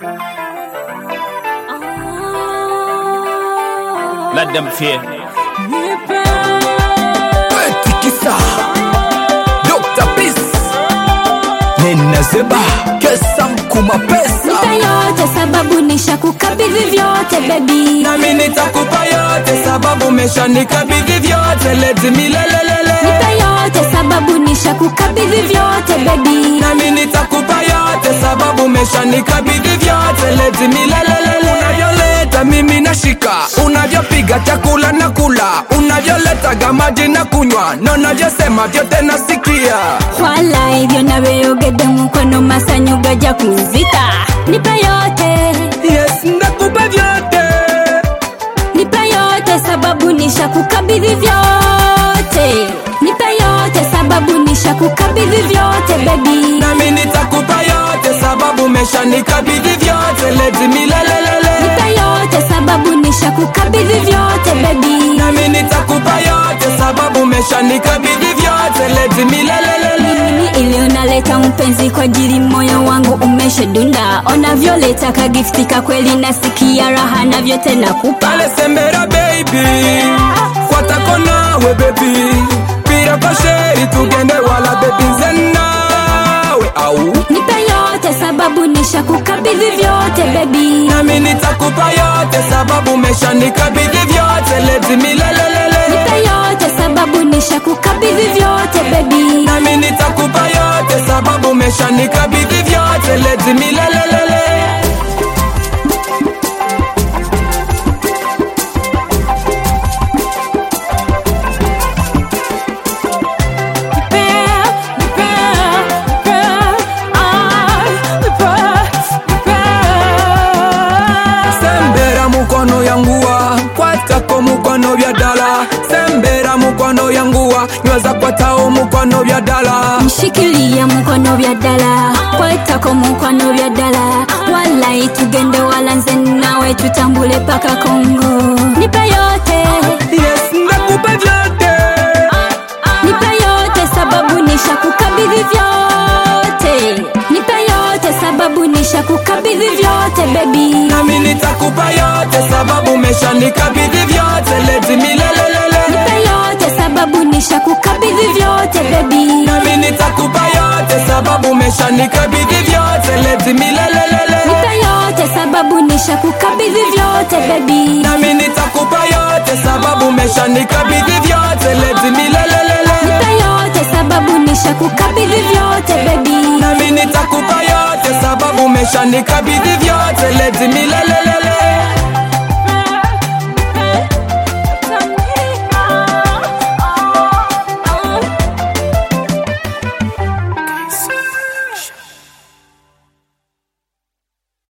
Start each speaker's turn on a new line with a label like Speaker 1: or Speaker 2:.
Speaker 1: Let them fear.
Speaker 2: Tikisa Dr. Peace Nena Zeba Kesa mkuma pesa
Speaker 3: Nipe yote sababu nisha kukabidhi vyote baby
Speaker 2: Nami nitakupa yote sababu umeshanikabidhi vyote leti milelelele
Speaker 3: Nipe yote sababu nisha kukabidhi vyote baby
Speaker 2: Nami nitakupa yote sababu umeshanikabidhi vyote leti milelelele Unavyoleta mimi nashika Unavyopiga chakula na kula Unavyoletaga maji na kunywa Na unavyosema vyote nasikia
Speaker 3: Wala hivyo naweyogede mukono masanyu gaja kunzika Nipe yote,
Speaker 2: Yes, ndakupa vyote
Speaker 3: nipe yote sababu nisha kukabidhi vyote Nipe yote sababu nisha kukabidhi vyote baby
Speaker 2: nami nitakupa yote sababu umeshanikabidhi vyote leti milelelele
Speaker 3: Nipe yote sababu nisha kukabidhi vyote baby
Speaker 2: nami nitakupa yote sababu umeshanikabidhi vyote leti milelelele
Speaker 3: Mimi ili unaleta mpenzi kwa ajili moyo wangu umeshadunda Onavyoleta kagiftika kweli nasikia raha na vyote nakupa
Speaker 2: pale sembera baby kwatako nawe baby pira kwa sheri tugende wala baby nze nawe au
Speaker 3: Nipe yote sababu nisha kukabidhi vyote baby
Speaker 2: nami nitakupa yote sababu umeshanikabidhi vyote leti milelelele
Speaker 3: Nipe yote sababu nisha kukabidhi vyote baby
Speaker 2: nami nitakupa yote sababu umeshanikabidhi vyote leti milelelele sembera mukono yanguwa kwatako mukono bya dala sembera mukono yanguwa nyweza kwatao mukono bya dala
Speaker 3: Mshikilie mukono vya dala kwetako mukono vya dala walai tugende wala nze nawe tutambule paka Kongo Nipe yote
Speaker 2: yes ndakupa vyote
Speaker 3: Nipe yote sababu nisha kukabidhi vyote Nipe yote sababu nisha kukabidhi vyote baby
Speaker 2: nami nitakupa yote sababu umeshanikabidhi vyote leti milelelele
Speaker 3: Nipe yote sababu nisha kukabidhi vyote baby
Speaker 2: nami nitakupa yote sababu umeshanikabidhi vyote leti milelelele
Speaker 3: Nipe yote sababu nisha kukabidhi vyote baby
Speaker 2: nami nitakupa yote sababu umeshanikabidhi vyote leti milelelele
Speaker 3: Nipe yote sababu nisha kukabidhi vyote baby
Speaker 2: nami nitakupa yote sababu umeshanikabidhi vyote leti milele